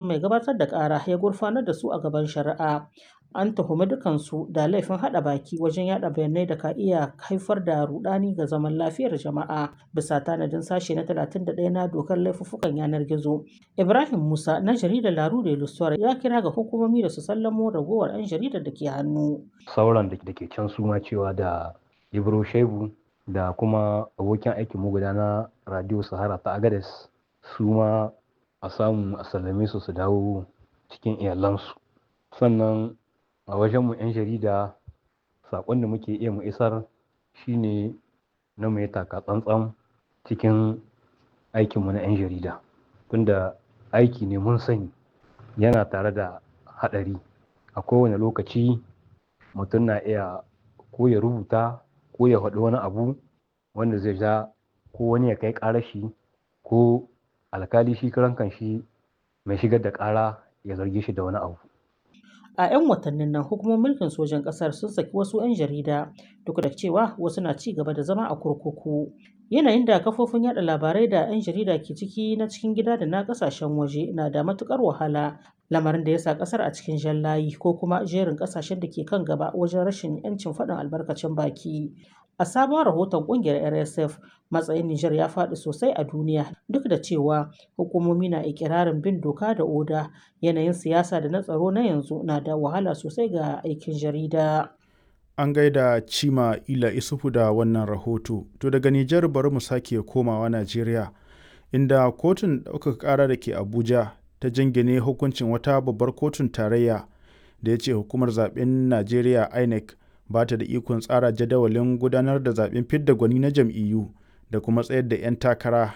mai gabatar da ƙara ya gurfanar da su a gaban shari'a. An tuhumi dukansu da laifin haɗa baki wajen yaɗa bayanai da ka iya haifar da rudani ga zaman lafiyar jama'a bisa tanadin sashe na 31 na dokar laifuffukan yanar gizo. Ibrahim Musa na jaridar La Rue de l'Histoire ya kira ga hukumomi da su sallamo ragowar 'yan jaridar da ke hannu. Sauran da ke can su ma cewa da Ibro Shehu da kuma abokin aikin mu guda na Radio Sahara ta Agades su ma a samu a sallame su su dawo cikin iyalansu. Sannan a wajenmu 'yan jarida saƙon da muke iya mu isar shine na mu yi taka tsantsan cikin aikinmu na 'yan jarida tunda aiki ne mun sani yana tare da haɗari a kowane lokaci mutum na iya ko ya rubuta ko ya faɗi wani abu wanda zai ja ko wani ya kai ƙarar shi ko alkali shi karan shi mai shigar da ƙara ya zarge shi da wani abu a 'yan watannin nan hukumomin mulkin sojan ƙasar sun saki wasu 'yan jarida duk da cewa wasu na ci gaba da zama a kurkuku yanayin da kafofin yada labarai da 'yan jarida ke ciki na cikin gida da na kasashen waje na da matukar wahala lamarin da ya sa kasar a cikin jan layi ko kuma jerin kasashen da ke kan gaba wajen rashin 'yancin faɗin albarkacin baki a sabon rahoton kungiyar rsf matsayin niger ya faɗi sosai a duniya duk da cewa hukumomi na ikirarin bin doka da oda yanayin siyasa da na tsaro na yanzu na da wahala sosai ga aikin jarida an gaida cima ila isufu da wannan rahoto to daga nijar bari mu sake komawa najeriya inda kotun ɗaukaka ƙara da ke abuja ta jingine hukuncin wata babbar kotun tarayya da ya ce hukumar zaben najeriya inec ba ta da ikon tsara jadawalin gudanar da zaben fidda gwani na jam'iyyu da kuma tsayar da 'yan takara